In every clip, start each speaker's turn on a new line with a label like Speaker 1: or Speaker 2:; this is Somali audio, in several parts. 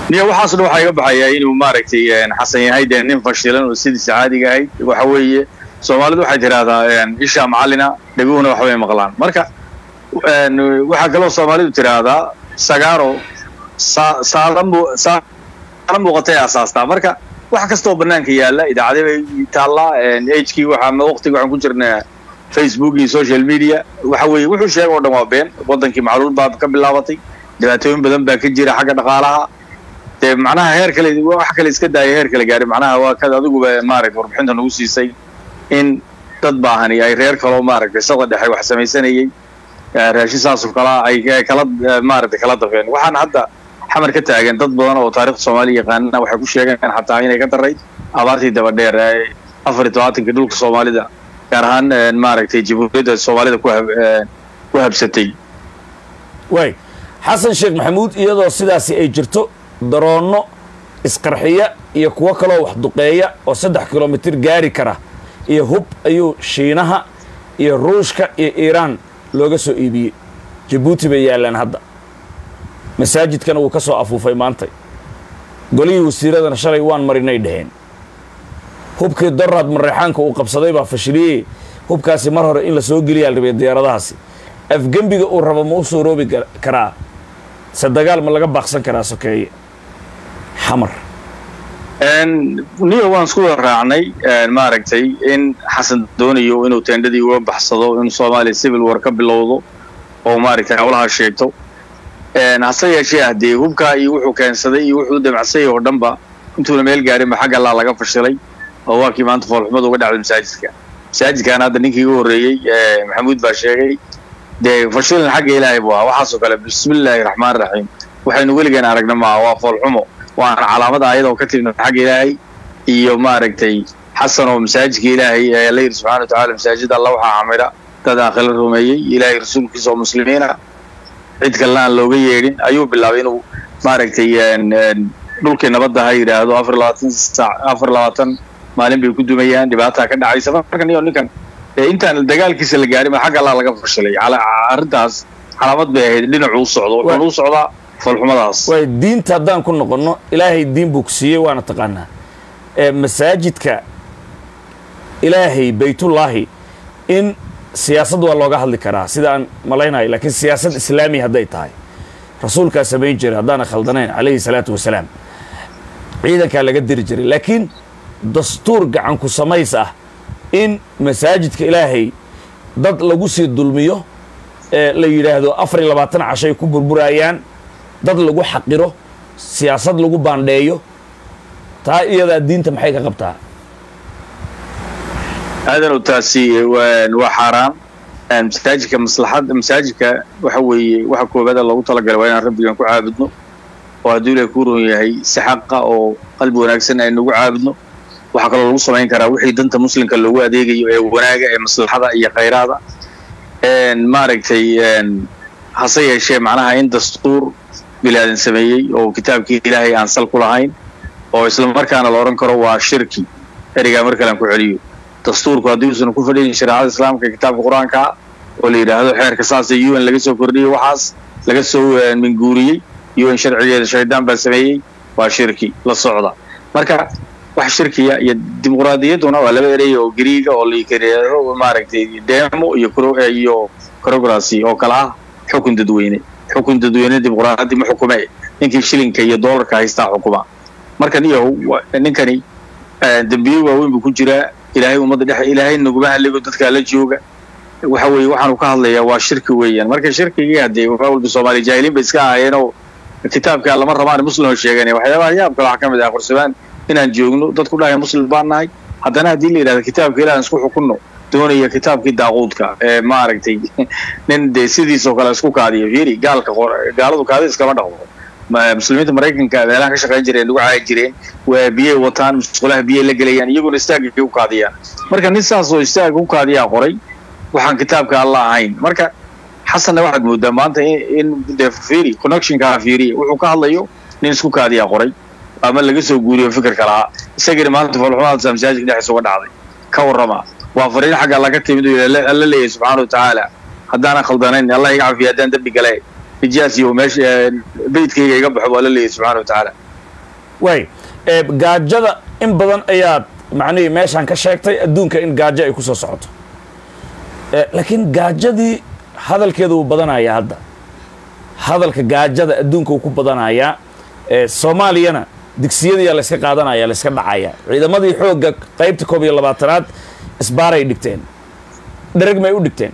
Speaker 1: niyo waxaas dhan waxaa iga baxaya inuu maaragtay xasan yahay dee nin fashilan oo sidiisa caadiga ahayd waxa weeye soomaalidu waxay tidhaahdaa ishaa macallina dhaguhuna waxbay maqlaan marka waxaa kaloo soomaalidu tidhaahdaa sagaaro saala muuqatay asaastaa marka wax kastoo banaanka yaalla idaacadii bay taallaa hkii waxaa waqtiga waxaan ku jirnaa facebook iyo social media waxa weeye wuxuu sheega oo dhan waa been waddankii macluul baa ka bilaabatay dhibaatooyin badan baa ka jira xagga dhaqaalaha dee macnaha heer kale wax kale iska daaya heer kale gaari macnaha waa kad adiguba maaragtay warbixinta nagu siisay in dad baahani ay reer kaloo maaragtay sada dhexe wax samaysanayay raashin saasoo kalaa ay kala maaragtay kala dafeen waxaan hadda xamar ka taagan dad badan oo taarikhda soomaaliya yaqaanana waxay ku sheegeen xataa inay ka darayd abaartii dabadheer ee afar iyo tobaatankii dhulka soomaalida gaar ahaan maaragtay jamhuuriyadda soomaalida ku habsatay
Speaker 2: way xasan sheekh maxamuud iyadoo sidaasi ay jirto daroonno isqarxiya iyo kuwo kaloo wax duqeeya oo saddex kilomitir gaari kara iyo hub ayuu shiinaha iyo ruushka iyo iiraan looga soo iibiyey jabuuti bay yaallaan hadda masaajidkana wuu ka soo afuufay maantay golihii wasiiradana shalay waan marinay dhaheen hubkii doraad mareexaanka uu qabsaday baa fashiliyey hubkaasi mar hore in la soo geliyaa la rabay diyaaradahaasi afgembiga uu rabo ma u soo roobi karaa se dagaal ma laga baaqsan karaa sokeeye xamar
Speaker 1: niyo waan isku wada raacnay maaragtay in xasan doonayo inuu teendhadii uga baxsado in soomaaliya civil war ka bilowdo oo maaragtay howlaha sheegto hase yeeshee ah dee hubkaa iyo wuxuu keensaday iyo wuxuu damacsayay oo dhanba intuuna meel gaarinba xagga allaa laga fashilay oo waa kii maanta foolxumada uga dhacday masaajidka masaajidkaana hadda ninkii iga horreeyey maxamuud baa sheegay dee fashilan xagga ilaahay buu ahaa waxaasoo kale bismillaahi raxmaan raxiim waxaynu weligeen aragna maaha waa foolxumo waana calaamada ayadoo ka timid xagga ilaahay iyo maaragtay xasan oo masaajidka ilaahay ee alla yidhi subxana wa tacala masaajid alla waxaa camira dad aakhila rumeeyey ilaahay rasuulkiisa oo muslimiina cid kalena aan looga yeedhin ayuu bilaabay inuu maaragtay dhulkii nabadda ha yidhaahdo afar labaatan saac afar labaatan maalin bay ku dumayaan dhibaataa ka dhacaysa markan iyo ninkan intaan dagaalkiisa la gaarin ba xagga allaa laga fashilay arrintaas calaamad bay ahayd dhinacuu socdo wuxuuna u socdaa foolxumadaas
Speaker 2: waay diinta haddaan ku noqonno ilaahay diin buu ku siiyey waana taqaanaa masaajidka ilaahay baytullaahi in siyaasad waa looga hadli karaa sida aan malaynayo laakiin siyaasad islaami hadday tahay rasuulkaa samayn jiray haddaana khaldanayn calayhi salaatu wasalaam ciidankaa laga diri jiray laakiin dastuur gacanku samays ah in masaajidka ilaahay dad lagu sii dulmiyo ee la yidhaahdo afar iyo labaatan cashay ku burburayaan dad lagu xaqiro siyaasad lagu baandheeyo taa iyadaa diinta maxay ka qabtaa
Speaker 1: aadanu taasi waa xaaraan masaajidka maslaxad masaajidka waxa weeye waxa koobaada loogu talagalay waa inaan rabbigan ku caabudno oo hadduu ilahay ku ron yahay si xaqa oo qalbi wanaagsan aynugu caabudno waxaa kaloo lagu samayn karaa wixii danta muslimka loogu adeegayo ee wanaaga ee maslaxada iyo khayraada maaragtay hase yeeshee macnaha in dastuur bilaadan sameeyey oo kitaabkii ilaahay aan sal ku lahayn oo isla markaana la odhan karo waa shirki erigaa mar kalean ku celiyo dastuurku haddii uusan ku fadhiyin shareecada islaamka kitaabka qur-aankaa oo la yidhaahdo xeerka saasa u n laga soo kordhiyey waxaas laga soo minguuriyey u n sharcigeeda shaydaan baa sameeyey waa shirki la socda marka wax shirkiya iyo dimuqraadiyadduna waa laba erey oo griiga oo layihaahdo maaragtay demo iyo iyo crocracy oo kale ah xukun dadweyne xukun dadweyne dimuqraadi ma xukume ninkii shilinka iyo doolarka haystaa xukuma markan iyo ninkani dembiye waaweyn buu ku jiraa ilaahay ummadda dhex ilaahay naguma halligo dadkaa la jooga waxa weeye waxaanu ka hadlayaa waa shirki weeyaan marka shirkigii haddee waxaa walba soomaaliya jaahiliin bay iska ahaayeen oo kitaabka lama rabaan muslim oo sheeganaya waxyaabaha yaabka waxaa ka mid ah qorsabaan inaan joogno dadku dhahaya muslim baan nahay haddana haddii la yidhahdo kitaabka ilaah isku xukunno doonaya kitaabkii daaquudka ee maaragtay nin dee sidiisoo kale isku kaadiyo fiiri gaalka gaaladu kaadi iskama dhaqdo muslimiinta maraykanka meelaha ka shaqayn jireen lagu caayi jireen waa biyay wataan musqulaha biyay la gelayaan iyaguna istaagay u kaadiyaan marka nin saas oo istaaga u kaadiyaa qoray waxaan kitaabka alla ahayn marka xasanna waxaad moodaa maanta in dee fiiri connectionkaa fiiriya wuxuu ka hadlayo nin isku kaadiyaa qoray ama laga soo guuriyo fikirka lahaa isagina maanta foolxumaadsa masaajidka dhexdiisa uga dhacday ka warrama waa fariin xagga alla ka timid alla leeyahay subxaana wa tacaala haddaanan khaldanayn allah iga cafiya haddaan dembi gale nijaas iyo meesha beydkayga iga baxo waa la leeyahay subxana wa tacaala
Speaker 2: waay ee gaajada in badan ayaad macnihii meeshaan ka sheegtay adduunka in gaajo ay ku soo socoto Eh, laakiin gaajadii hadalkeeda wuu badanayaa hadda hadalka gaajada adduunka wuu ku badanayaa Eh, soomaaliyana digsiyadiyaa layska qaadanaya layska dhacaya ciidamadii xoogga qaybta koob iyo labaatanaad isbaaray dhigteen dhereg may u dhigteen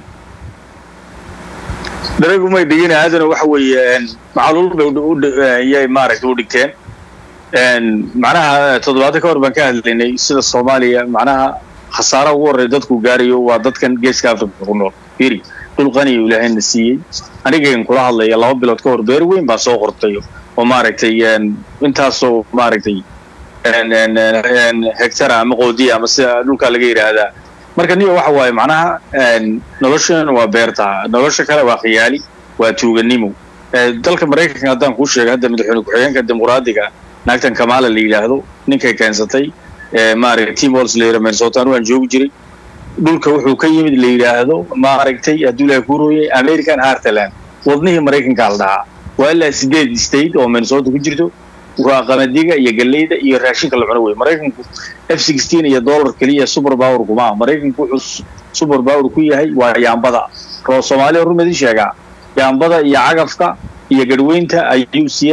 Speaker 1: daragumay dhigin aadana waxa weeye een, macluul bay u- u dhi- eh, yay maaragtay u dhigteen Een, macnaha toddobaado ka hor baan ka hadlaynay sida soomaaliya macnaha khasaara ugu horreya dadku gaarayo waa dadkan geeska afrika ku nool firi dhul qaniya ilaahayna siiyey anigan kula hadlaya laba bilood ka hor beer weyn baa soo qortay oo maaragtay een, intaasoo maaragtay een, een, een, hectara ama qoodiya ama sida dhulkaa laga yidhaahdaa marka niyo waxa waaye macnaha een, noloshan waa beerta nolosha kale waa khiyaali waa tuuganimo Eh, dalka maraykanka haddaan kuu sheegay hadda madaxweyne ku-xigeenka dimuqraadiga naagtan kamala la yidhaahdo ninkay keensatay eh, maaragtay tim walls la yidhaha minnesota anu aan joogi jiray dhulka wuxuu ka yimid la yidhaahdo maaragtay hadduu ilaahay ku rooyay american heartland wadnihii maraykanka la dhahaa waa ilaa sideed state oo minnesota ku jirto waa qamadiga iyo galleyda iyo raashinka la cuno wey maraykanku f sixteen iyo dollar keliya super power kuma aha maraykanku wuxuu super power ku yahay waa yaambada roo soomaaliya rumadi sheegaa yaambada iyo cagafka iyo garhweynta ayuu si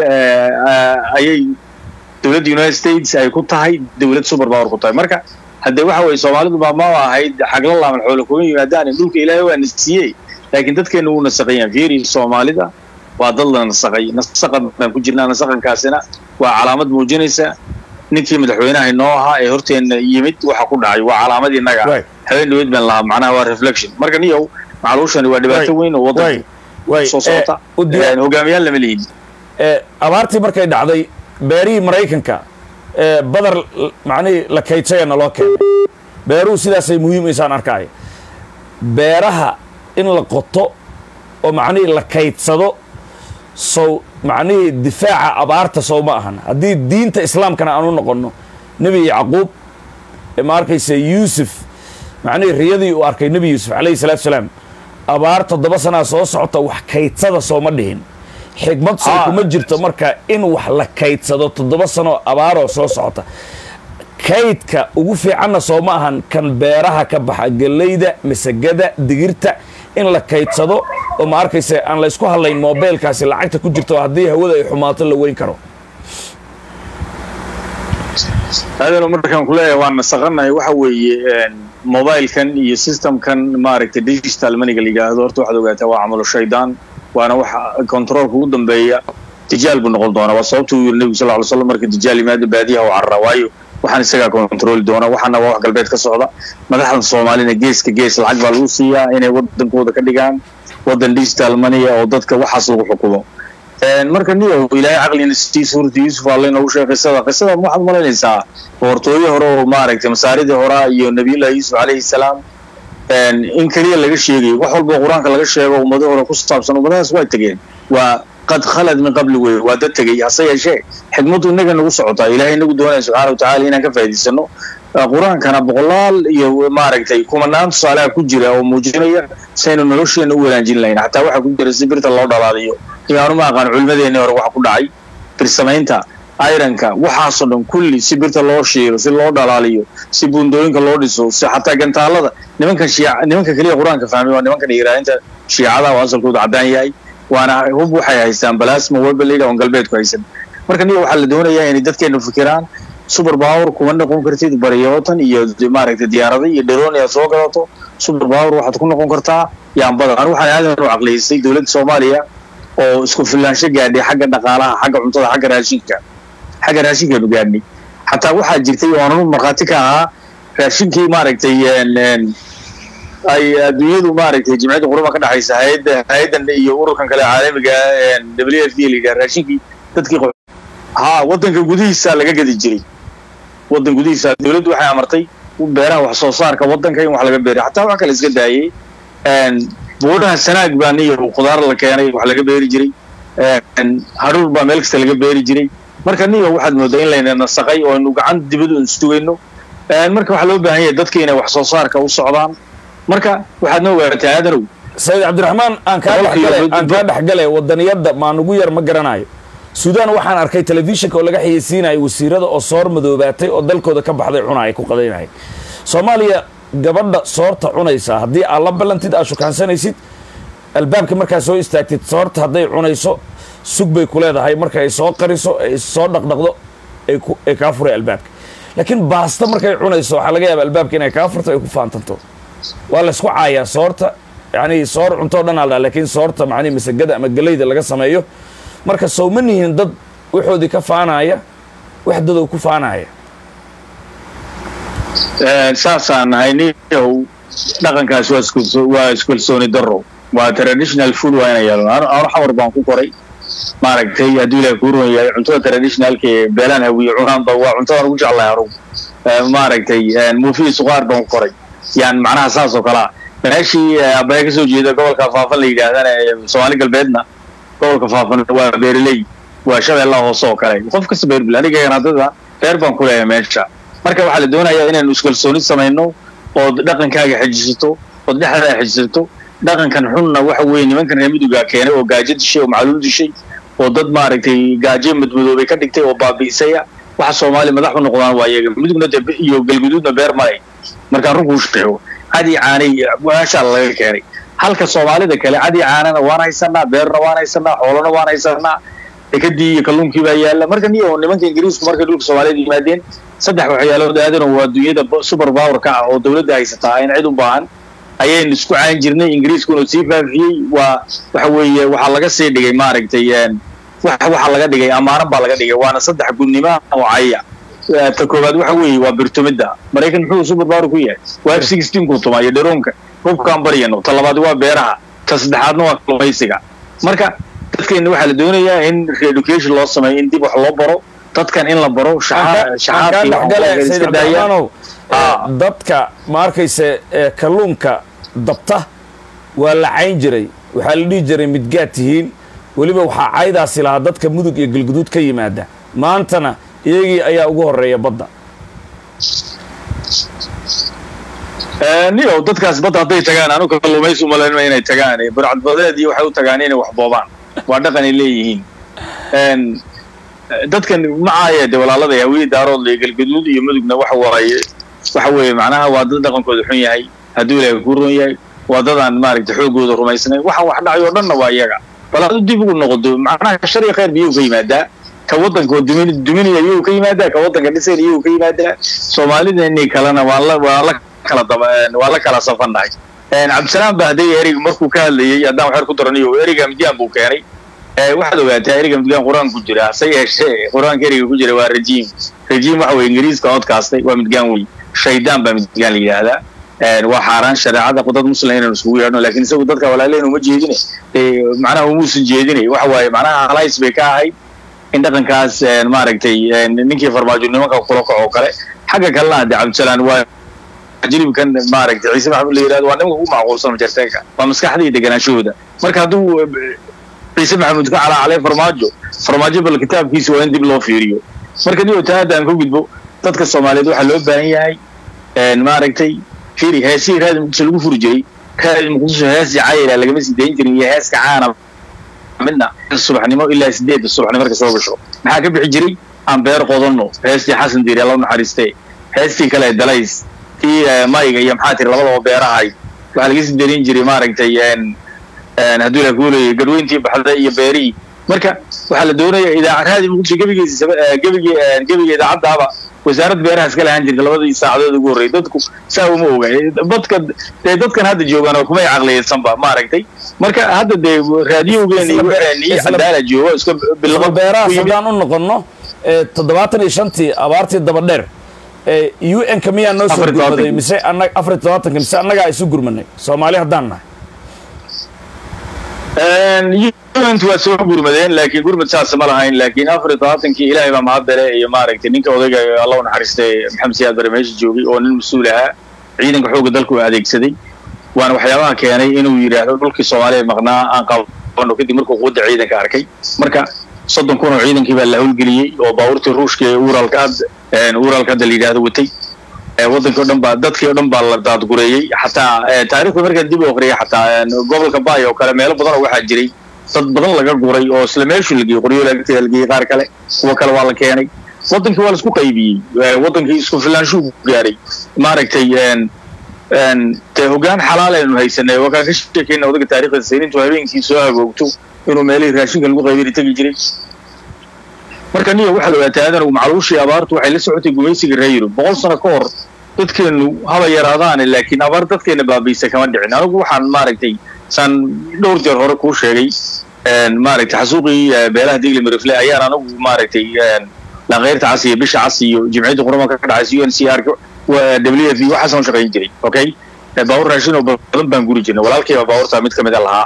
Speaker 1: ayay dowladda united states ay ku tahay dowlad super power ku tahay marka haddee waxa weye soomaalidu baa ma ahayd xagla laaman xoolo kuma yimaadaan dhulka ilaahay waa nasiyey laakiin dadkeena wuu nasaqan yahay fiiri soomaalida waa dad la nasaqay nasaqan baan ku jirnaa nasaqankaasina waa calaamad muujinaysa ninkii madaxweynaha inoo ahaa ee horteena yimid waxa ku dhacay waa calaamad innaga
Speaker 2: Waay.
Speaker 1: habeen dhaweyd baan lahaa macnaha waa reflection marka niyow macluushani waa dhibaato weyn oo
Speaker 2: way
Speaker 1: waddanka
Speaker 2: way
Speaker 1: soo socota
Speaker 2: u diyaar
Speaker 1: Een, hogaamiyaal lama lihin
Speaker 2: ee abaartii markay dhacday beerihii maraykanka ee badar l- macnihii la kaydsayana loo keenay beeruhu sidaasay muhiimaysaan arkaayo beeraha in la qoto oo macnihii la kaydsado sow macnihii difaaca abaarta sow ma ahan haddii diinta islaamkana aan u noqonno nebi yacquub ee ma arkaysa yuusuf macnihii riyadii uu arkay nebi yuusuf calayhi salaatu salaam abaar toddoba sanaa soo socota wax kaydsada sooma dhihin xikmad soo
Speaker 1: Ah.
Speaker 2: kuma jirto marka in wax la kaydsado toddoba sanoo abaaroo soo socota kaydka ugu fiicanna soo ma ahan kan beeraha ka baxa galleyda masagada digirta in la kaydsado oo ma arkaysa aan la isku hadlayn mobeelkaasi lacagta ku jirto haddii hawada ay xumaato la weyn karo
Speaker 1: aadano markaan kuleeyahay waan nasaqanahay waxa weeye een, mobilekan iyo systemkan maaragtay digital maniga la yidhaahdo horta waxaad ogaataa waa camalo shaydaan waana waxa controlka ugu dambeeya dijaal buu noqon doonaa waa sababta uu yiri nebigu sal ly slam marka dijaal yimaado baadiyaha u carara waayo waxaan isagaa controli doona waxaana waa wax galbeed ka socda madaxdan soomaalina geeska gees lacag baa lagu siiyaa inay wadankooda ka dhigaan wadan digital maniya oo dadka waxaas lagu xukumo Een, marka niyo ilaahay caqlina sii suurta yuusuf alle noogu sheegay qisada qisada waxaad malaynaysaa boqortooyo hore oo maaragtay masaaridii horaa iyo nabiyullahi yuusuf calayhi salaam een, in keliya laga sheegayo wax walba oo qur-aanka laga sheego ummado hore ku saabsan ummadahaas waa tegeen waa qad khalad min qabli wey waa dad tegey hase yeeshee xikmaddu innaga nagu socotaa ilaahay inagu doonaya subxaana watacaala inaan ka faa'iidaysano Uh, qur-aankana boqolaal iyo maaragtay kumanaan tusaalaha ku jira oo muujinaya saynu nolosheena u wanaajin lahayn xataa waxaa ku jira si birta loo dhalaaliyo iyaanu ma aqaan culimadeeni hore waxa ku dhacay birsamaynta ironka waxaasoo dhan kulli si birta loo shiiro si loo dhalaaliyo si buundooyinka loo dhiso si xataa gantaalada nimankan shiica nimanka keliya qur-aanka fahmay waa nimankan yiraahinta shiicada oo asalkooda caddaan yahay waana hub waxay haystaan balasma webalida oon galbeedku haysan marka niyo waxaa la doonayaa inay dadkeenu fikiraan super power kuma noqon kartid baryootan iyo maaragtay diyaarada iyo dharoon aad soo gadato super power waxaad ku noqon kartaa yaambada anu waxaan aadan u caqliyeystay dowladda soomaaliya oo isku filaansho gaadhay xagga dhaqaalaha xagga cuntada xagga raashinka xagga raashinkaanu gaadhnay xataa waxaa jirtay oo ananu markhaati ka ahaa raashinkii maaragtay een, een, ay adduunyadu maaragtay jimciyadda quruma ka dhexaysa hay-adda hay-addan iyo ururkan kale caalamiga een, w f d la yidhaha raashinkii dadkii qo- ha waddanka gudihiisa laga gadi jiray waddan gudihiisa dowladdu waxay amartay beeraha wax soo saarka waddanka in wax laga beeriy xataa wax kale iska daayay een, buuraha sanaag baa niyo khudaar la keenay wax laga beeri jiray een, hadhuur baa meel kasta laga beeri jiray marka niyo waxaad moodaa in layna nasaqay oo aynu gacan dibadu insugayno een, marka waxaa loo baahan yahay dadka inay wax soo saarka u socdaan marka waxaad noo ogaataa aadanow
Speaker 2: sayid cabdiraxmaan aan kaa
Speaker 1: Boqolkiiba
Speaker 2: dhexgale
Speaker 1: mid-
Speaker 2: aan kaa dhexgale wadaniyadda maan ugu yar ma garanayo suudaan waxaan arkay telefishinka oo laga xayeysiinaya wasiirada oo soor madoobaatay oo dalkooda ka baxday cunaya ku qadaynaya soomaaliya gabadha soorta cunaysa haddii aad la ballantid aad shukaansanaysid albaabka markaad soo istaagtid soorta hadday cunayso sug bay ku leedahay marka ay soo qariso ay soo dhaqdhaqdo ay kaa furay albaabka laakiin baasta markay cunayso waxaa laga yaaba albaabka inay kaa furto ay ku faantanto waa laysku caayaa soorta yani soor cuntoo dhan aldhaa laakiin soorta macnihi masagada ama gelayda laga sameeyo marka sowma nihiin dad waxoodii ka faanaaya wax dadow ku faanaya
Speaker 1: saasaan nahay niyow dhaqankaas waa iskalsooni daro waa traditional food waa ina yeelno anu xamar baan ku koray maaragtay hadduu ilahay kuu ruman yahay cuntada traditionalka ee beelaan hawiye cunaanba waa cuntadan ugu jeclahay anugu maaragtay muufiyi suqaar baan ku koray yani macnaha saas oo kalea meeshii abaya kasoo jeeda gobolka faafan la yidhaahdana ee soomaali galbeedna gobolka faafan waa beereley waa shabeellaha hoose oo kale qof kasta beerbel aniga hadada beer baan ku leeyahay meesha marka waxaa la doonayaa inaynu iskalsooni samayno ood dhaqankaaga xejisato ood dhexdaa xejisato dhaqankan xunna waxa weeye nimankan reer midugaa keenay oo gaajo dishay oo macluul dishay oo dad maaragtay gaajo madmadoobay ka dhigtay oo baabi'isaya waxa soomaaliya madax u noqdaan waa iyaga midugna de iyo galguduudna beer malay markaan runkuu sheego cadi caanay meeshaa laga keenay halka soomaalida kale cadi caanana waan haysanaa beerna waan haysanaa xoolana waan haysanaa dekadii iyo kalluunkii baa yaalla marka niyo nimanka ingiriisku markay dhulka soomaaliyada yimaadeen saddex waxyaalood aadan waa adduunyada super powerka ah oo dawladda haysataa in cid u baahan ayaynu isku caan jirnay ingiriiskuna sii faafiyey waa waxa weeye waxaa laga sii dhigay maaragtay waxaa laga dhigay amaanan baa laga dhigay waana saddex gudnimo oo caya ta koowaad waxa weeye waa birtumidda maraykan muxuu super power ku yahay waa f sixteen ku tuma iyo dharoonka hubkaan baryano ta labaad waa beeraha ta saddexaadna waa kalluumaysiga marka dadkeena waxaa la doonayaa in reeducation loo sameeyo in dib wax loo baro dadkan in la baro
Speaker 2: dadka ma arkayse kalluunka dabta waa la cayn jiray waxaa la dhihi jiray midgaad tihiin weliba waxaa caydaasi lahaa dadka mudug iyo galguduud ka yimaada maantana iyagii ayaa ugu horeeya badda
Speaker 1: niyow dadkaas badda hadday tagaan anu kalluumaysi umalaynma inay tagaan burcadbadeed iyo waxay u tagaan inay wax boobaan waa dhaqan ay leeyihiin dadkan macaaya de walaalada hawiye daarood iyo galgaduud iyo mudugna waxa waaye waxa weeye macnaha waa dad dhaqankooda xun yahay hadduu ilaahay ku ron yahay waa dadaan maaragtay xoogooda rumaysnayn waxaan wax dhacay oo dhanna waa iyaga bal adu dib ugu noqodo macnaha shar iyo khayr biyuu ka yimaadaa ka waddanka oo dumin duminaya iyuu ka yimaadaa ka waddanka dhisayn iyuu ka yimaadaa soomaalideenii kalena waan la waan la kala daba waan la kala safannahay cabdisalaam ba hadday ereyga markuu ka hadlayay haddaan waxyar ku daraniyo ereyga midyaan buu keenay waxaad ogaataa ereyga midgaan qur-aanka ku jira hase yeeshee qur-aanka ereyga ku jira waa rajiim rajiim waxa weye ingiriiska oodkaastay waa midgaan wey shaydaan baa midgaan la yidhaahdaa waa xaaraan shareecada dad muslim inaynu iskugu yeedhno lakin isagu dadka walaalehen uma jeedine macnaha umuusan jeedinay waxa waaye macnaha halays bay ka ahayd in dhaqankaas maaragtay ninkii farmaajo nimanka kula kaco kale xagga kalena de cabdisalaan waa jilibkan maaragtay ciise maxamud la yidhahdo waa nimanka ugu macquulsan majarteenka waa maskaxda iyo deganaanshahooda marka hadduu ciise maxamuud ka calaacalay farmaajo farmaajo bal kitaabkiisa waa in dib loo fiiriyo marka niyo taa haddaan ku gudbo dadka soomaaliyeed waxaa loo baahan yahay maaragtay fiiri heesihii raadi muqdisho lagu furi jiray raadi muqdisho hees jacayla lagama sii dayn jirin iyo heeska caana midna subaxnimo ilaa sideedda subaxnimo marka soo gasho maxaa ka bixi jiray aan beer qodanno heestii xasan diiri alla naxariistee heestii kale dalays tii mayga iyo maxaa tiri labadaba beerahay waxaa laga sii darin jiray maaragtay hadduu la kuulayay garweyntii baxda iyo beerihii marka waxaa la doonaya idaa raadi muqdisho gebigiisa gebigi gebiga idaacaddaaba wasaarad beeraha iska lahaan jirta labadii saacadood ugu horreeyay dadku saa uma oga dadka dee dadkan hadda joogaan oo kumay caqliyaysanba maaragtay marka hadda dee raadiyowgeeni iyo cadaala joogo iska
Speaker 2: bilaqo beerahaas haddaan u noqonno toddobaatan iyo shantii abaartii daba dheer u n ka miyaa noo soo gurmaday mise anag afar iyo todobaatanka mise annagaa isu gurmanay soomaali haddaan nahay
Speaker 1: untu waa soo gurmadeen laakiin gurmad saasa ma lahayn laakiin afar iyo todobaatankii ilaahay baa mahadbele iyo maaragtay ninka odayga allah u naxariistay maxamed siyaad bare meesha joogay oo nin mas-uul ahaa ciidanka xoogga dalka uu adeegsaday waana waxyaabaha keenay inuu yidhaahdo dhulkii soomaaliya maqnaa aan qabano kadib markuu quwadda ciidanka arkay marka soddon kun oo ciidankii baa la howlgeliyey oo baabuurtii ruushka ee uralka uralka hadda la yidhaahdo watay waddankii o dhan baa dadkii o dhan baa la daadgureeyey xataa taarikhda markaan dib u aqriyay xataa gobolka bay oo kale meelo badan oo waxaa jiray dad badan laga guray oo isla meeshu la geeyey qoryo lagteeda la geeyey qaar kale kuwa kale waa la keenay wadankii waa la isku qaybiyey wadankii isku filaanshuu gaaray maaragtay dee hoggaan xalaal aynu haysanay waa kaan ka sheekayna odaga taarikhda saynintu habeenkii soo hagoogto inuu meelihii raashinka lagu qaybini tegi jiray marka niyo waxaad ogaataa aadanagu macluushii abaartu waxay la socotay gumaysiga reer yurub boqol sano ka hor dadkeennu haba yaraadaane laakiin abaar dadkeena baabaysa kama dhicin anigu waxaan maaragtay saan dhowr jeer hore kuu sheegay maaragtay xasuuqii beelaha digli marifle ayaan anigu maaragtay lankeyrta cas iyo bisha cas iyo jimciyadda qurbanka ka dhacaysa u n c r w f waxaasaan shaqayn jiray okay baawur raashin oo badan baan guri jirnay walaalkayba baawurtaa mid kamid a lahaa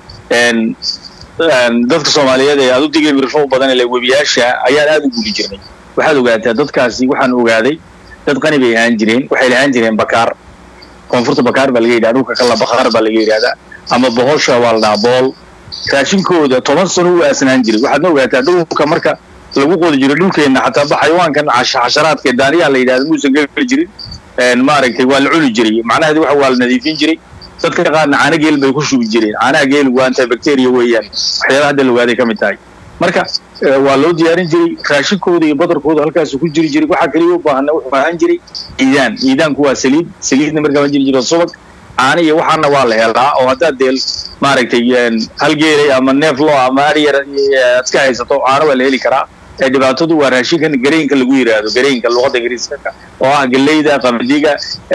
Speaker 1: dadka soomaaliyeed ee aadu digli marifle u badan ile webiyaasha ayaan aad u guri jirnay waxaad ogaataa dadkaasi waxaan ogaaday dad qani bay ahaan jireen waxay lahaan jireen bakaar koonfurta bakaar baa laga yidhaha dhulka kala bakaar baa laga yidhahdaa ama bohosha waa la dhahaa bool raashinkooda toban sano u aasnaan jiray waxaadna ogaataa dhulka marka lagu qodi jiray dhulkeenna xataa xayawaankan xasharaadka daaniyaha la yidhahda muusan geli jirin maaragtay waa la cuni jiray macnaheedu waxa waa la nadiifin jiray dadka qaarna caana geel bay ku shubi jireen caanaha geel waa antibacteria weeyaan waxyaalaha hadda la ogaaday ka mid tahay marka waa loo diyaarin jiray raashinkooda iyo badarkooda halkaasu ku jiri jiray waxaa kaliya u baahana wuxuu ahaan jiray iidaan iidaanku waa saliid saliidna markaa ma jiri jiro subag caana iyo waxaana waa la helaa oo haddaad deel maaragtay hal geelay ama neef lo ama aryar aad ka haysato caana waa la heli karaa dhibaatadu waa raashinkan gareynka lagu yidhaahdo gareynka luqadda ingiriiska oo ah galeyda qamadiga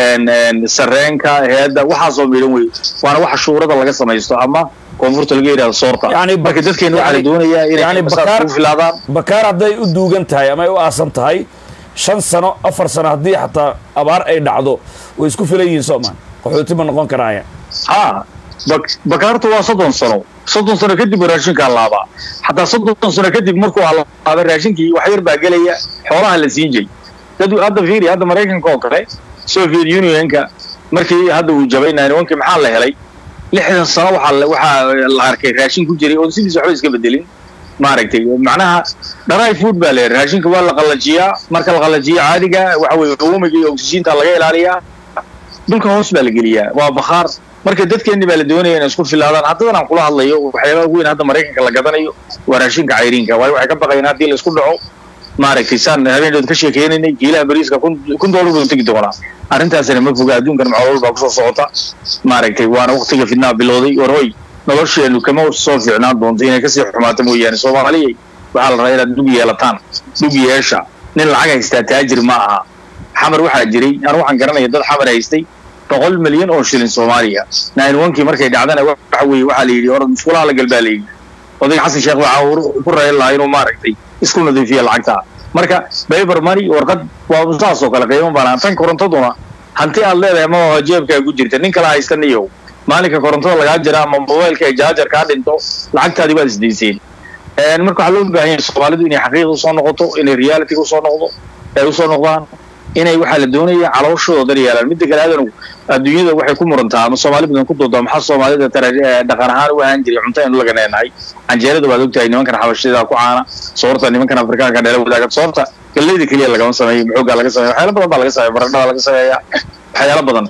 Speaker 1: sareenka heedda waxaasoo midhan wey waana waxa shuurada laga samaysto ama koonfurta laga yidhahdo soorta marka dadkeena waxaa la doonayaa inay ku filaadaan
Speaker 2: bakaar hadday u duugan tahay ama ay u aasan tahay shan sano afar sano haddii xataa abaar ay dhacdo way isku filan yihiin soomaan qaxooti ma noqon karaaya
Speaker 1: ha bakaartu waa soddon sano soddon sano kadib raashinkaa laabaa xataa soddon sano kadib markuu alaaba raashinkii wax yar baa gelaya xoolaha la siin jiray dad hadda fiiri hadda maraykanka oo kale soviet unionka markii hadda uu jabay ninewankii maxaa la helay lixdan sano waxaa waxaa la arkay raashin ku jiray oo sidiis waxba iska bedelin maaragtay macnaha dry food baa la raashinka waa la qallajiyaa marka la qallajiyo caadiga waxa weye uumiga iyo oxygeenta laga ilaaliyaa dhulka hoos baa la geliyaa waa bakhaar marka dadkeenni baa la doonaya inay isku filaadaan haddadan aan kula hadlayo waxyaabaha weyn hadda maraykanka la gadanayo waa raashinka cayriinka waayo waxay ka baqayaan haddii la isku dhaco maaragtay saan habeendood ka sheekeynaynay kiilaha bariiska kun doolar buu tegi doonaa arrintaasina ma foga adduunkan macluul baa kusoo socota maaragtay waana waktiga fidnaa bilowday war hoy nolosheenu kama soo fiicnaan doonto inay kasii xumaato mooyaane soomaaliyay waxaa la rabaa inaad dhug yeelataan dhug yeesha nin lacag haystaa taajir ma aha xamar waxaa jiray anu waxaan garanaya dad xamar haystay boqol milyan oo shilin soomaaliya nine onkii markay dhacdana waxa weeye waxaa la yidhi or musqulaha la galbaa la yidhi odayga xasan sheekh waxaa ku rayn lahaa inuu maaragtay isku nadiifiya lacagta marka bayber money warqad waa saas oo kale qiimo banaan tan korontaduna hanti aad leedahay ma oo jeebkaa ku jirta nin kala haysta niyow maalinka korontada lagaa jira ama mobailka ay jaajar kaa dhinto lacagtaadii waad isdayseen marka waxaa loo baahan yahay soomaalidu inay xaqiiqa usoo noqoto inay reality usoo noqdo ay usoo noqdaan inay waxaa la doonaya calooshooda dar yeelaan midda kale aadanu adduunyada waxay ku murantaa ama soomaali badan ku doodaa maxaa soomaalida tara dhaqan ahaan u ahaan jiray cunto aynu laga neenahay canjeerada waad ogtahay nimankan xabashida ku caana soorta nimankan afrikaanka dheela wadaaga soorta galleyda keliya lagama sameeyo muxoogaa laga sameeya waxyaala badan baa laga sameeya baradhada laga sameeya waxyaala badan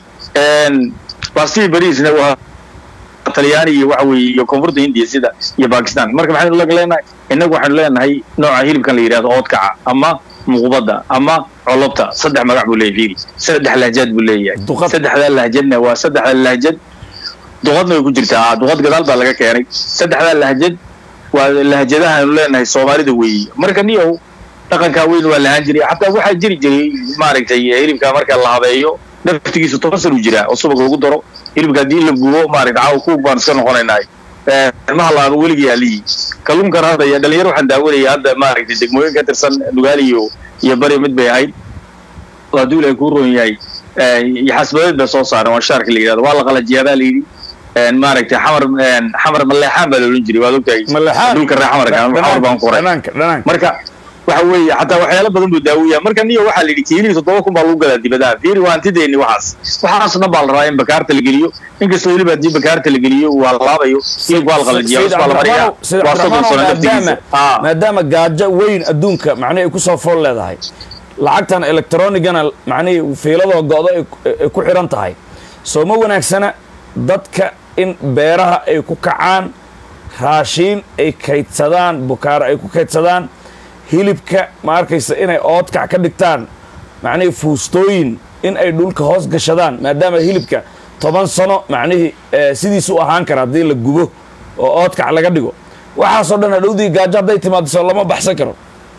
Speaker 1: bastii bariisna waa talyaani iyo waxa weeye iyo koonfurta hindiya sida iyo bakistan marka maxaynu lag leenahay innagu waxaynu leenahay nooca hilibkan la yidhahdo oodkaca ama muqbada ama colobta saddex magac buu leeyahay fiiri saddex lahjad buu leeyahay saddexdaa lahjadna waa saddexda lahjad duqadna way ku jirtaa duqad gadaal baa laga keenay saddexdaa lahjad waa lahjadaha aynu leenahay soomaalida weeye marka niyow dhaqankaa weyn waa lahaan jiray xataa waxaa jiri jiray maaragtay hilibka marka la habeeyo naftigiisu toban san uu jiraa oo subag lagu daro hilibka haddii la gubo maaragta caaw kuug baan iska noqonaynaa ma halaaba weligii aliyi kalluunkan hadda iyo dhalinyaro waxaan daawanaya hadda maaragtay degmooyin ka tirsan nugaal iyo iyo bari mid bay ahayd hadduu ilahay kuu roon yahay iyo xasbadeed bay soo saareen waa shaarka la yidhahdo waa la qalajiyaa baa la yidhi maaragtay xamar xamar maleexaan baa la odhan jiray waad ogtahay dhulka reer xamarka xamar baan ku qoray marka waxa weeye xataa waxyaalo badan buu daawiya marka niyo waxaa la yidhi kiilihii toddoba kun baa lagu gadaa dibadaha fiiri waa hantideeni waxaas waxaas dhan baa la rabaa in bakaarta la geliyo inkastoo weliba haddii bakaarta la geliyo uu halaabayo hilibku waa la qalajiyaa bas baa la mariyaa waa soddon sano laftigiisa
Speaker 2: maadaama gaajo weyn adduunka macnihi ay kusoo fool leedahay lacagtan electronigana macnihii fiiladoo go'do ay ku xidhan tahay soo ma wanaagsana dadka in beeraha ay ku kacaan raashiin ay kaydsadaan bukaaro ay ku kaydsadaan hilibka ma arkaysa inay oodkac ka dhigtaan macnihii fuustooyin in ay dhulka hoos gashadaan maadaama hilibka toban sano macnihii sidiisu u ahaan kara haddii la gubo oo oodkac laga dhigo waxaasoo dhan hadhowdii gaajo hadday timaado soo lama baxsan karo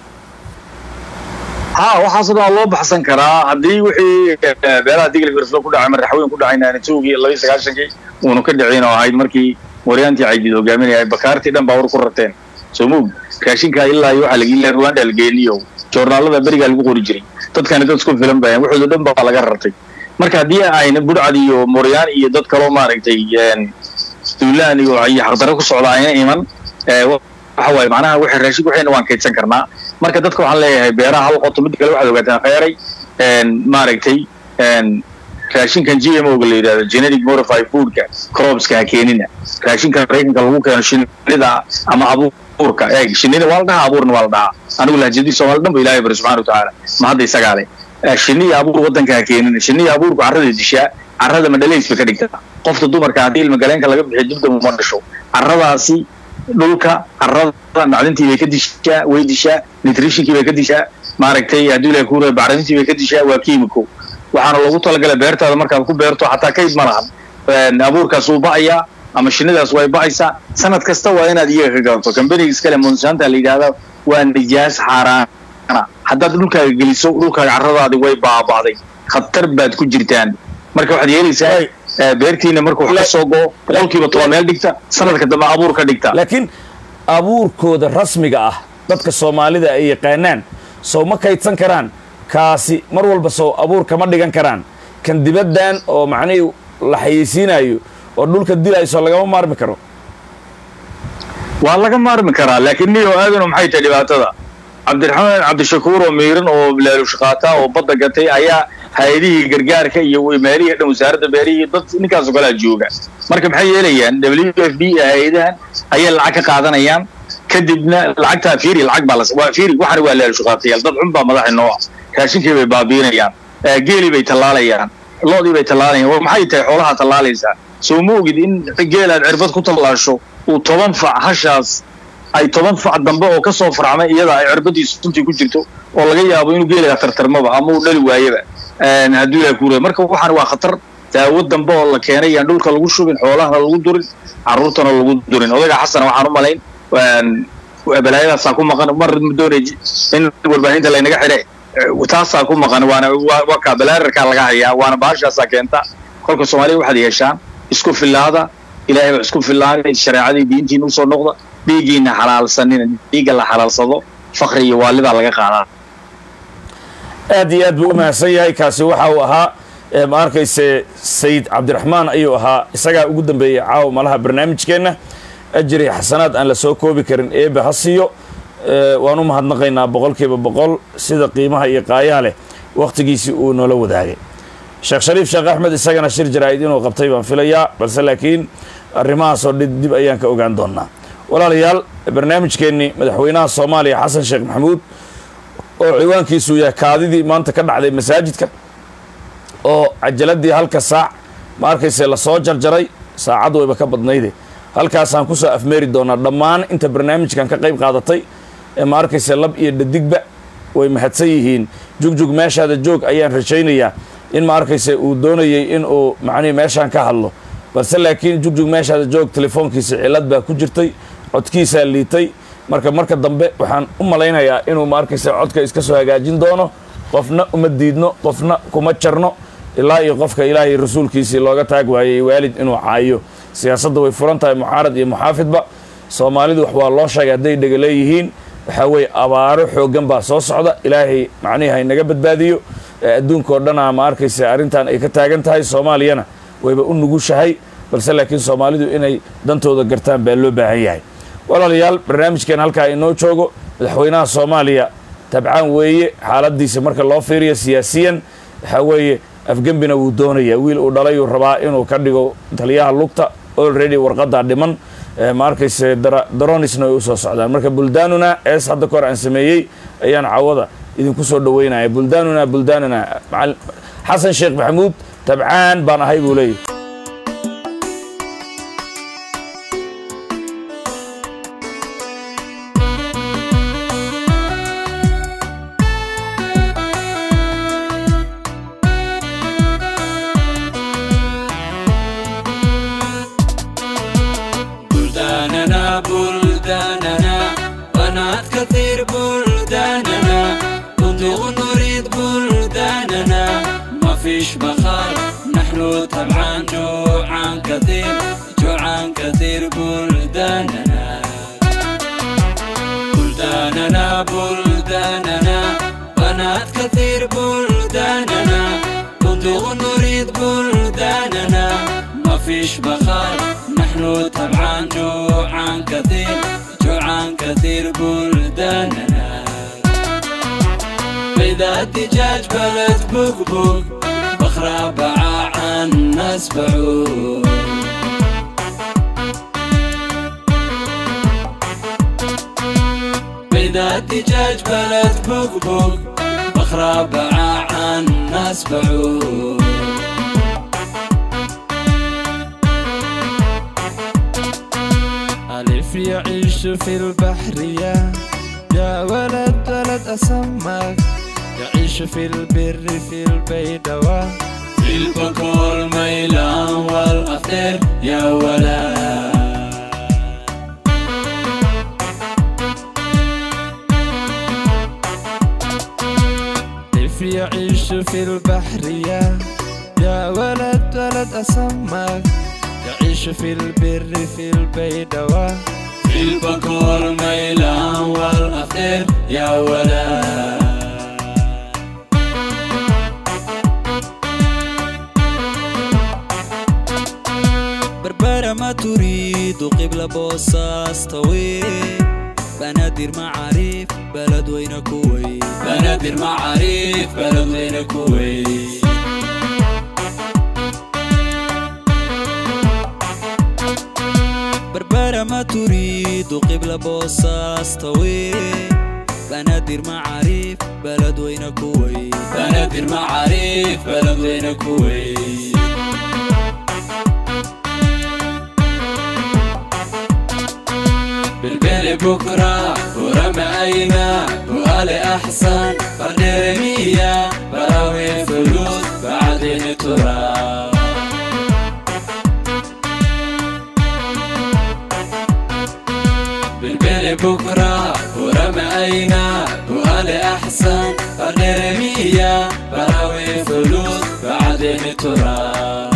Speaker 1: ha waxaasoo dhan waa loo baxsan karaa haddii wixii beelaha digli firslo ku dhacay madaxweyne ku dhacay naanitowgii labaiy sagaashankii uunu ka dhicin oo ahayd markii waryaantii caydid hogaaminaya bakaartii dhan baa war ku rateen soo moog raashinkaa ilaa iyo waxaa lagila rwanda la geeniyo joornaalada berigaa lagu qori jiray dadkani dad isku filan bayan waxooda dhan baa laga rartay marka haddii ayna budhcad iyo moryaan iyo dad kaloo maaragtay duulaan iyo iyo xaqdarro ku socda ayna iman waxa waaye macnaha wixii raashin waxayna waan kaydsan karnaa marka dadka waxaan leeyahay beeraha hal qoto mid kale waxaad ogaataan kheyray maaragtay raashinkan g m oga la yidhahdo genetic modified foodka cropska ha keenina raashinka maraykanka lagu keeno shinida ama abuurka eeg shinida waa la dhahaa abuurna waa la dhahaa anigu lahjadii soomaali dhan ba ilahay bari subxana watacaala ma hadda isagaa leh shiniya abuur waddanka ha keenina shiniya abuurku carrada dishaa carrada madhalays bay ka dhigtaa qofta dumarka haddii ilmagaleenka laga bixiyo dibdaba uma dhasho carradaasi dhulka carrada macdintii bay ka dishaa way dishaa nutritionkii bay ka dishaa maaragtay hadduu ilahay kuura bacramintii bay ka dishaa waa kiimiko waxaana loogu talagalay beertaada markaad ku beerto xataa kayd ma lahan abuurkaas wuu ba'ayaa ama shinidaas way ba'aysaa sanad kasta waa inaad iyaga ka gadato kambaniga iskale monsanta la yidhahda waa nijaas xaaraana haddaad dhulkaaga geliso dhulkaaga carradaadi way baaba'day khatar baad ku jirtaan marka waxaad yeelaysaa beertiina markuu wax ka soo go'o boqolkiiba toban meel dhigta sanadka dambe abuur ka dhigta
Speaker 2: laakiin abuurkooda rasmiga ah dadka soomaalida ay yaqaanaan sow ma kaydsan karaan kaasi mar walba sow abuur kama dhigan karaan kan dibaddan oo macnihii la xayeysiinayo oo dhulka dilayso lagama maarmi karo
Speaker 1: waa laga maarmi karaa laakiin niyo aadano maxay tahay dhibaatada cabdiraxmaan cabdishakuur oo miiran oo laalushqaata oo badda gatay ayaa hay-adihii gargaarka iyo meelihii dhan wasaaradda beerihii dad ninkaasoo kalea jooga marka maxay yeelayaan w f b hay-adahan ayay lacag ka qaadanayaan kadibna lacagtaa fiiri lacag baa las waa fiiri waxana waa laalushqaatayaal dad xun baa madaxa noo ah raashinkii bay baabiinayaan geelii bay tallaalayaan loodii bay tallaalayaan war maxay tahay xoolaha tallaalaysaa soo ma ogid in geelaad cirbad ku tallaasho uu toban fac hashaas ay toban fac dambe oo ka soo farcmay iyada ay cirbadiisu suntii ku jirto oo laga yaabo inuu geelaga tartarmaba ama uu dhali waayaba hadduu ilaha kuura marka waxaan waa khatar daawo dambe oo la keenay yaan dhulka lagu shubin xoolahana lagu durin carruurtana lagu durin odayga xasan waxaan u malayn balaayadaasaa ku maqan mar doonay in warbaahinta laynaga xidhe taasaa ku maqan waana waa kaa balaararkaa laga hayaa waana baashaasaa keenta kolka soomaalida waxaad yeeshaan isku fillaada ilaahay baa isku fillaanay shareecadii diintiina usoo noqda dhiiggiina xalaalsanina dhiigga la xalaalsado fakri iyo waalidaa laga qaadaa
Speaker 2: aad iyo aad buu u mahadsan yahay kaasi waxa uu ahaa ma arkayse sayid cabdiraxmaan ayuu ahaa isagaa ugu dambeeyey caawa malaha barnaamijkeenna ajri xasanaad aan la soo koobi karin eebe ha siiyo waan u mahadnaqaynaa boqolkiiba boqol sida qiimaha iyo qaayaha leh wakhtigiisii uu noola wadaagay sheekh shariif sheekh axmed isagana shir jaraa'id inuu qabtay baan filayaa balse laakiin arrimahaasoo dhi dib ayaan ka ogaan doonnaa walaalayaal barnaamijkeennii madaxweynaha soomaaliya xasan sheekh maxamuud oo ciwaankiisu yahay kaadidii maanta ka dhacday masaajidka oo cajaladii halka saac ma arkayse lasoo jarjaray saacad wayba ka badnayde halkaasaan ku soo afmeeri doonaa dhammaan inta barnaamijkan ka qayb qaadatay ee ma arkayse lab iyo dhadigba way mahadsan yihiin jugjug meeshaada joog ayaan rajaynayaa in ma arkayse uu doonayey in uu macnihi meeshaan ka hadlo balse laakiin jugjug meeshaada joog telefoonkiisa cilad baa ku jirtay codkiisaa liitay marka marka dambe waxaan u malaynayaa inuu ma arkayse codka iska soo hagaajin doono qofna uma diidno qofna kuma jarno ilaa iyo qofka ilaahay rasuulkiisii looga taag waayey waalid inuu caayo siyaasadda way furan tahay mucaarad iyo muxaafidba soomaalidu wax waa loo sheegay hadday dhega leeyihiin waxaa weeye abaaro xooggan baa soo socda ilaahay macnihi haynaga badbaadiyo adduunka oo dhanaa ma arkaysa arrintan ay ka taagan tahay soomaaliyana wayba u nugushahay balse laakiin soomaalidu inay dantooda gartaan baa loo baahan yahay walaalayaal barnaamijkeen halkaa inoo joogo madaxweynaha soomaaliya tabcaan weeye xaaladiisa marka loo fiiriyo siyaasiyan waxaa weeye afgembina wuu doonayaa wiil uu dhalayuu rabaa inuu ka dhigo taliyaha lugta already warqaddaa dhiman ma arkayse daronisna way u soo socdaan marka buldaanuna ees hadda ka hor aan sameeyey ayaan cawada idinku soo dhaweynaya buldaanuna buldaanuna xasan sheekh maxamuud tabcaan baan ahay buu leeyahy
Speaker 3: نحن طبعا جوعان كثير جوعان كثير بلداننا بلداننا بلداننا بنات كثير بلداننا بندق نريد بلداننا ما فيش بخار نحن طبعا جوعان كثير جوعان كثير بلداننا بيضة دجاج بلد بقبوق بخرة باع عن ناس بعوق بيضة دجاج بلد بقبوق بخرة باع عن ناس بعوق ألف يعيش في البحرية يا ولد ولد أسمك يعيش في البر في البيدوة في البكور ميلان والأفطر يا ولد كيف يعيش في البحرية يا ولد ولد أسمك يعيش في البر في البيدوة في البكور ميلان والأفطر يا ولد بربرة ما تريد قبل بوصاص طويل بنادر معاريف بلد وين كويت بنادر معاريف بلد وين كويت بربرة ما تريد قبل بوصاص طويل بنادر معاريف بلد وين كويت بنادر معاريف بلد وين كويت بالبيل بكرة ورمى أينا وقالي أحسن قدر مية براوي فلوس بعدين تراب بالبيل بكرة ورمى أينا وقالي أحسن قدر مية براوي فلوس بعدين تراب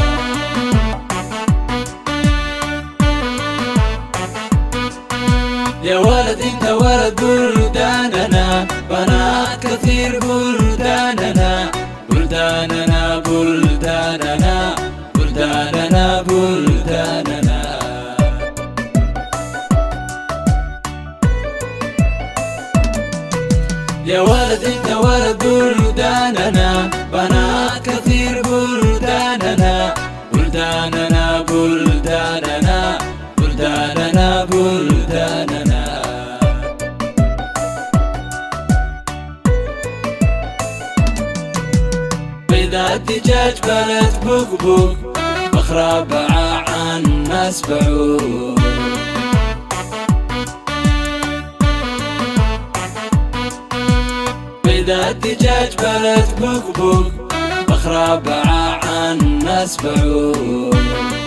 Speaker 3: يا ولد انت ولد بلداننا بنات كثير بلداننا بلداننا بلداننا بلداننا بلداننا يا ولد انت ولد بلداننا بنات كثير بلداننا بلداننا بلداننا بلداننا بلداننا بيضة دجاج بلد بقبوق بخرة باع عن ناس بعوق بيضة دجاج بلد بقبوق بخرة باع عن ناس بعوق